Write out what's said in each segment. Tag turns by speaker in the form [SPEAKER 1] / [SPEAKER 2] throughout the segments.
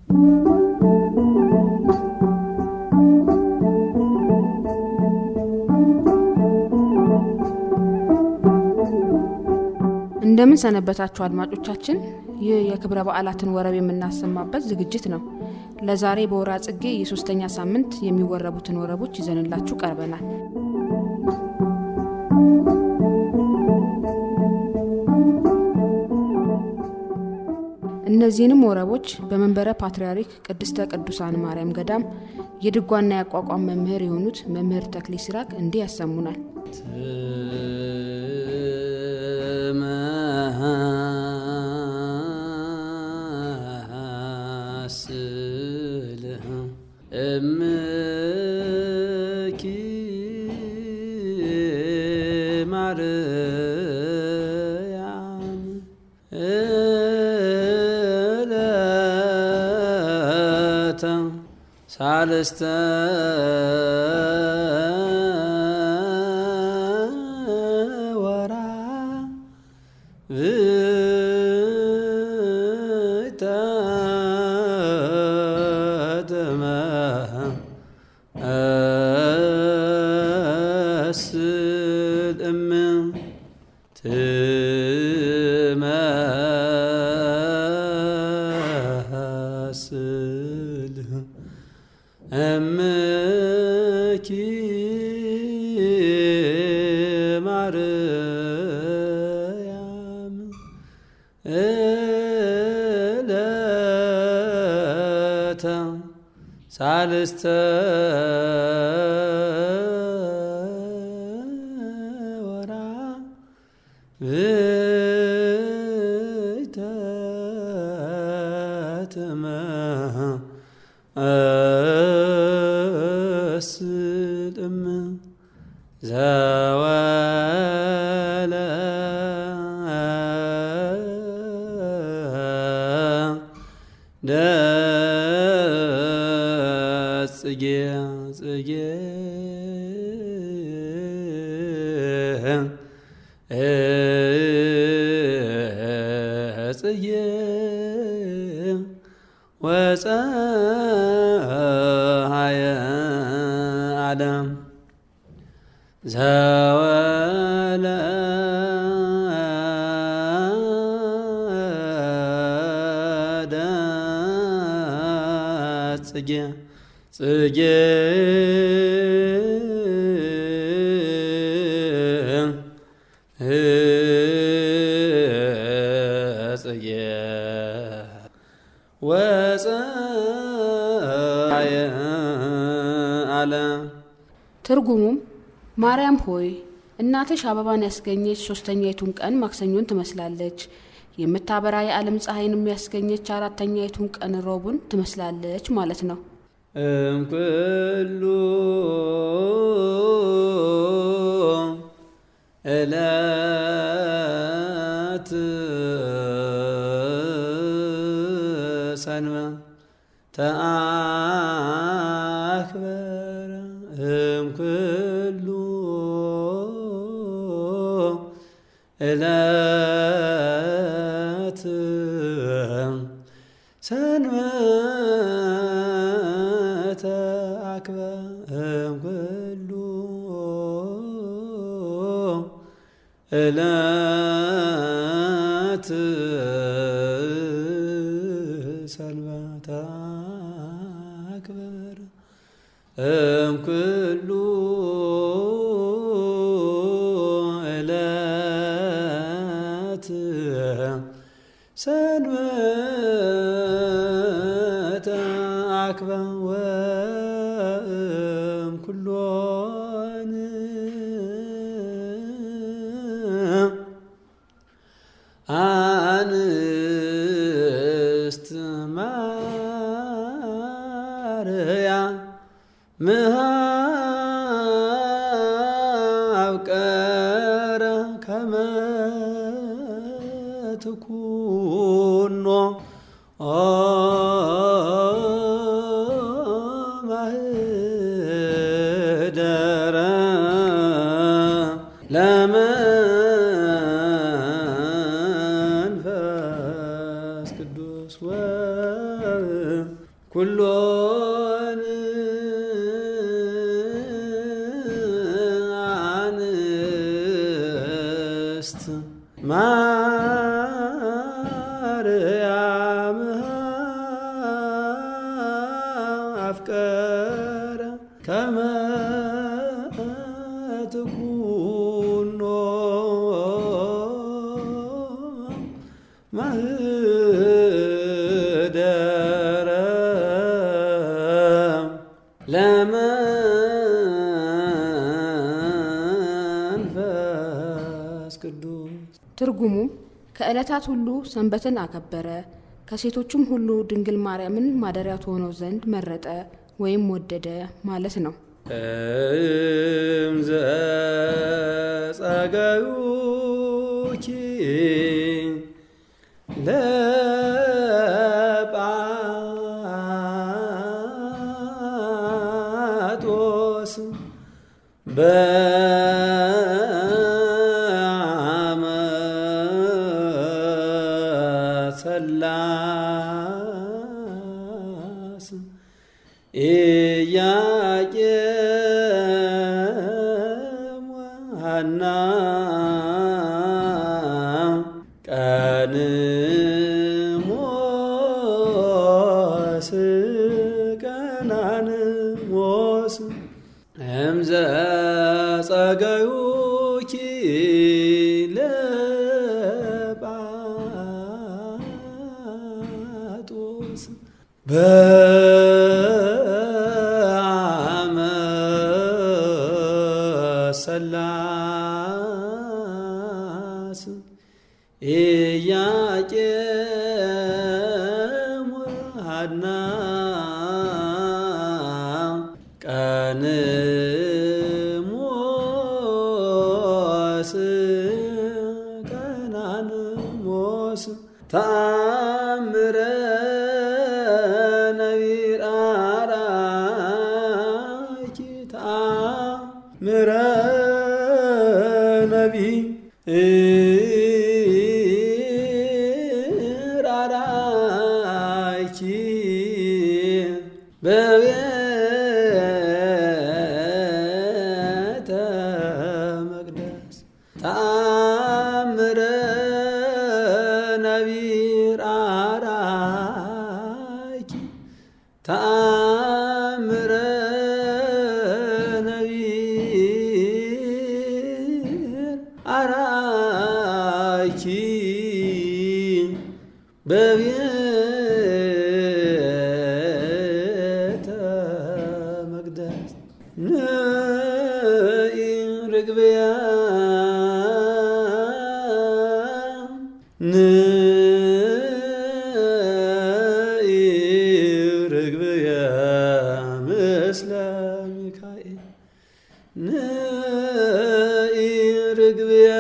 [SPEAKER 1] እንደምን ሰነበታችሁ አድማጮቻችን። ይህ የክብረ በዓላትን ወረብ የምናሰማበት ዝግጅት ነው። ለዛሬ በወራ ጽጌ የሶስተኛ ሳምንት የሚወረቡትን ወረቦች ይዘንላችሁ ቀርበናል። እነዚህንም ወረቦች በመንበረ ፓትርያርክ ቅድስተ ቅዱሳን ማርያም ገዳም የድጓና የአቋቋም መምህር የሆኑት መምህር ተክሌ ሲራክ እንዲህ ያሰሙናል።
[SPEAKER 2] ትመስልህ እምኪ ማርያም እለተ ሳልስተ ወራ ብተተመ እስል እም ትመስልህ እምኪ ማርያም እለተ ሳልስተ ወራ ብተትመ እስልም ዘወለ ደጽጌ ጽጌ ጽጌ ወፀሃየ ዓለም ዘወለ ጽጌ ጽጌ ጽጌ ወፀየ ዓለም
[SPEAKER 1] ትርጉሙም ማርያም ሆይ እናትሽ አበባን ያስገኘች ሶስተኛይቱን ቀን ማክሰኞን ትመስላለች፣ የምታበራ የዓለም ፀሐይንም ያስገኘች አራተኛይቱን ቀን ሮቡን ትመስላለች ማለት ነው።
[SPEAKER 2] እምኩሉ እለት ሰንበ ተአክበረ እምኩሉ እለት ሰንበተ አክበረ እምኩሉ እለት ሰንበተ አክበረ እምኩሉ እለት ሰንበተ አክበረ ወእምኩሎን አንስት ማርያም ምሃብቀረ ከመ ትኩኖ ማህደረ ለመንፈስ ቅዱስ ኩሎን አንስት ማርያም አፍቀረ ከመ ትኩኖ ማህደረ ለመንፈስ ቅዱስ
[SPEAKER 1] ትርጉሙም ከዕለታት ሁሉ ሰንበትን አከበረ፣ ከሴቶችም ሁሉ ድንግል ማርያምን ማደሪያ ትሆነው ዘንድ መረጠ ወይም ወደደ ማለት ነው።
[SPEAKER 2] እምዘ ጸገዩኪ ለጳጦስ በአመ ሰላስ ኢያቄም ወሐና ቀንሞስ ቀናንሞስ እምዘ ጸገዩኪ ለጳጦስ በአመ ሰላስ ኢያቄም ወሐና ቀንሞስ ቀናንሞስ ተአምረ ነቢር አራኪ ተአምረ ነቢር አራኪ በቤተ መቅደስ ተአምረ ነቢር አራኪ ተአምረ ነቢር አራኪ በቤተ መቅደስ ንኢ ርግብያ ንኢ ርግብያ ምስለ ሚካኤል ንኢ ርግብያ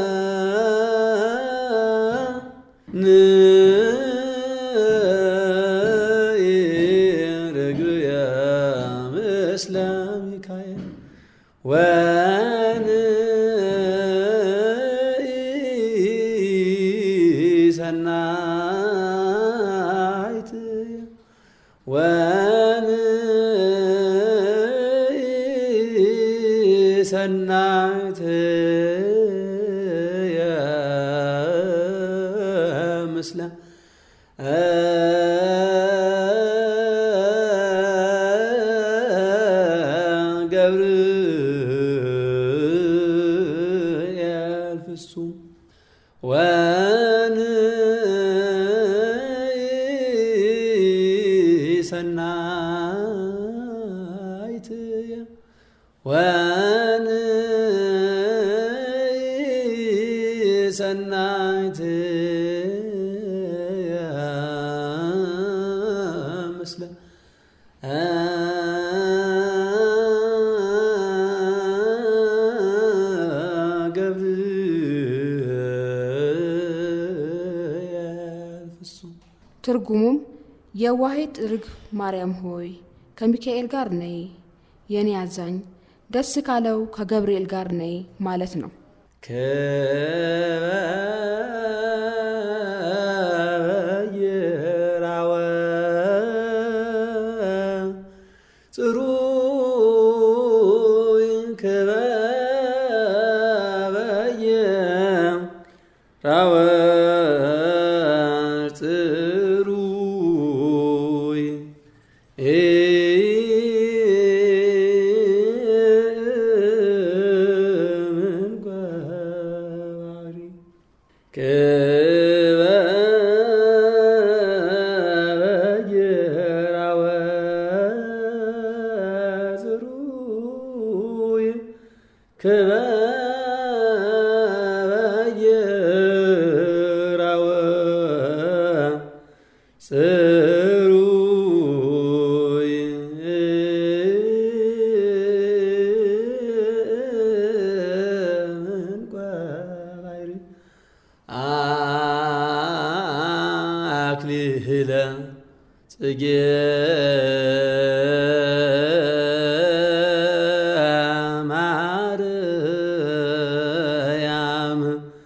[SPEAKER 2] ንኢ ርግብያ ምስለ ሚካኤል ወንኢ ሰናይት ወንኢ ሰናይት ምስለ ገብርኤል ፍጹም ወንኢ ሰናይት ወንኢ ሰናይት ምስለ ገብርኤል ፍጹም
[SPEAKER 1] ትርጉሙም የዋሂት ርግብ ማርያም ሆይ ከሚካኤል ጋር ነይ፣ የኔ አዛኝ ደስ ካለው ከገብርኤል ጋር ነይ ማለት ነው።
[SPEAKER 2] ከበይራወ ክበበየራወ ጽሩይ እንቋባይር አክሊለ ጽጌ ማርያም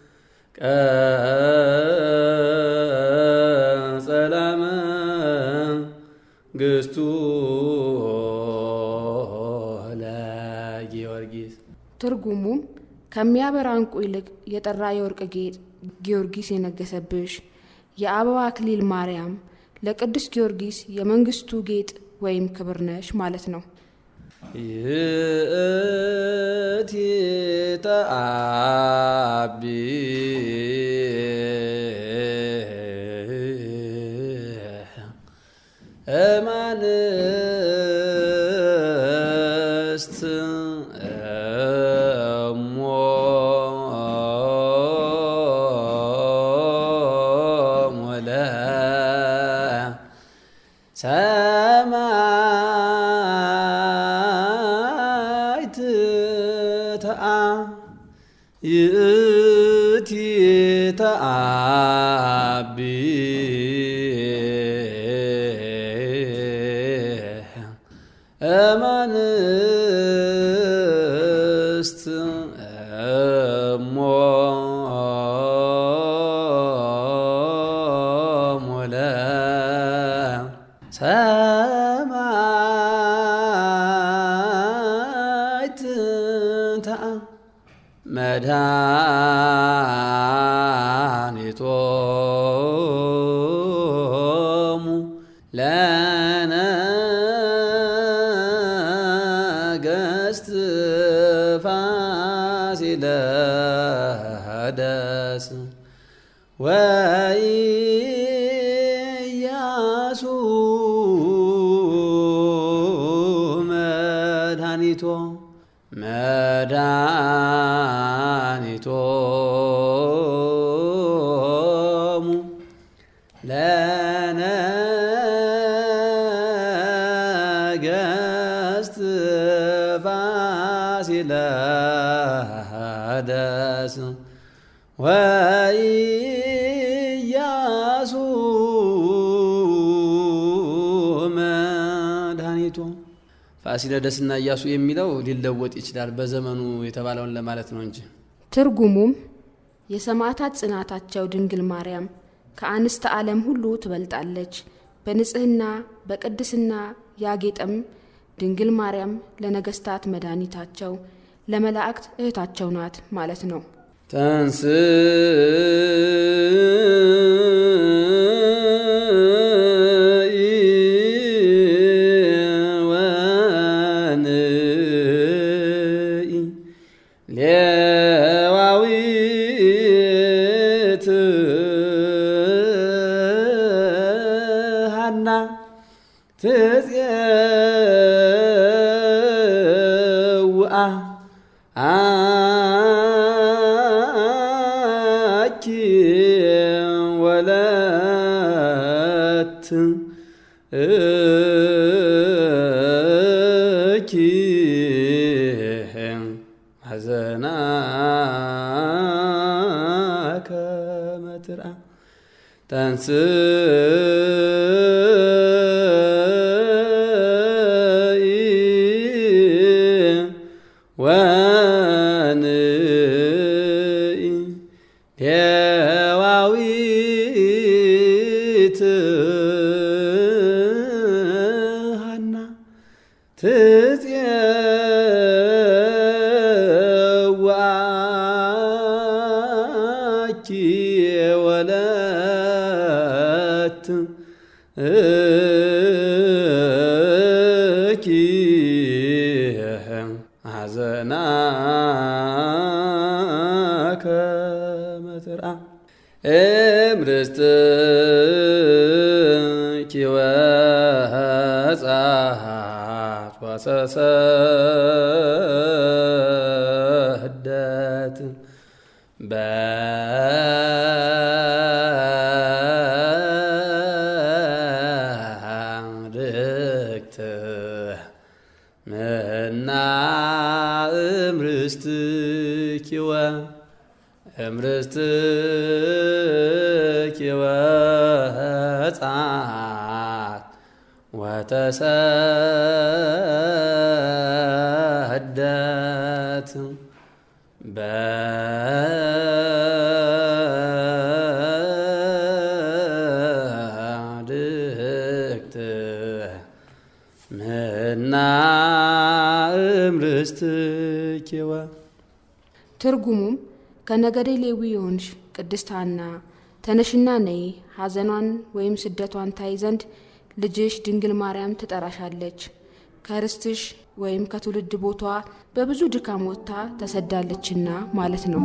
[SPEAKER 2] ቀጸላ መንግሥቱ ለጊዮርጊስ
[SPEAKER 1] ትርጉሙም ከሚያበራ ዕንቁ ይልቅ የጠራ የወርቅ ጌጥ ጊዮርጊስ የነገሰብሽ የአበባ አክሊል ማርያም ለቅዱስ ጊዮርጊስ የመንግስቱ ጌጥ ወይም ክብር ነሽ ማለት ነው።
[SPEAKER 2] ይእቲ ተአቢ እማንስት እሞ ሞለ ሰማይት ተአ ይእቲ ተአቢ እማንስት እሞ ሞለ ሰማይት ተአ መድኃኒቶሙ ለነገሥት ፋሲለደስ ወኢያሱ መድኃኒቶ መድኃኒቶሙ ለነገሥት ፋሲለደስ ወኢያሱ መድኃኒቶ ፋሲለደስና ኢያሱ የሚለው ሊለወጥ ይችላል፣ በዘመኑ የተባለውን ለማለት ነው እንጂ
[SPEAKER 1] ትርጉሙም የሰማዕታት ጽናታቸው ድንግል ማርያም ከአንስተ ዓለም ሁሉ ትበልጣለች፣ በንጽሕና በቅድስና ያጌጠም ድንግል ማርያም ለነገሥታት መድኃኒታቸው ለመላእክት እህታቸው ናት ማለት ነው።
[SPEAKER 2] ተንስ ሌዋዊት ሃና ትጼውአ አኪ ወለት እኪ ሐዘና ከመትርአ ተንስ ወንኢ ሌዋዊት ሃና ትጼዋኪ ወለት እኪ ሐዘና ከመትርአ እምርስትኪ ወሕፃት ወሰሰ ተሰደት በድክት ምና እምርስትኪወ እምርስትኪወ ሕፃት ወተሰደት በድክት ምና እምርስትኪወ
[SPEAKER 1] ትርጉሙም ከነገዴ ሌዊ የሆንሽ ቅድስት ሐና ተነሽና ነይ፣ ሐዘኗን ወይም ስደቷን ታይ ዘንድ ልጅሽ ድንግል ማርያም ትጠራሻለች። ከርስትሽ ወይም ከትውልድ ቦቷ በብዙ ድካም ወጥታ ተሰዳለችና ማለት ነው።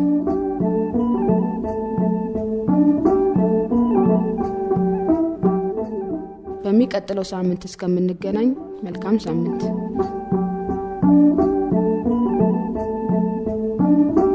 [SPEAKER 1] በሚቀጥለው ሳምንት እስከምንገናኝ መልካም ሳምንት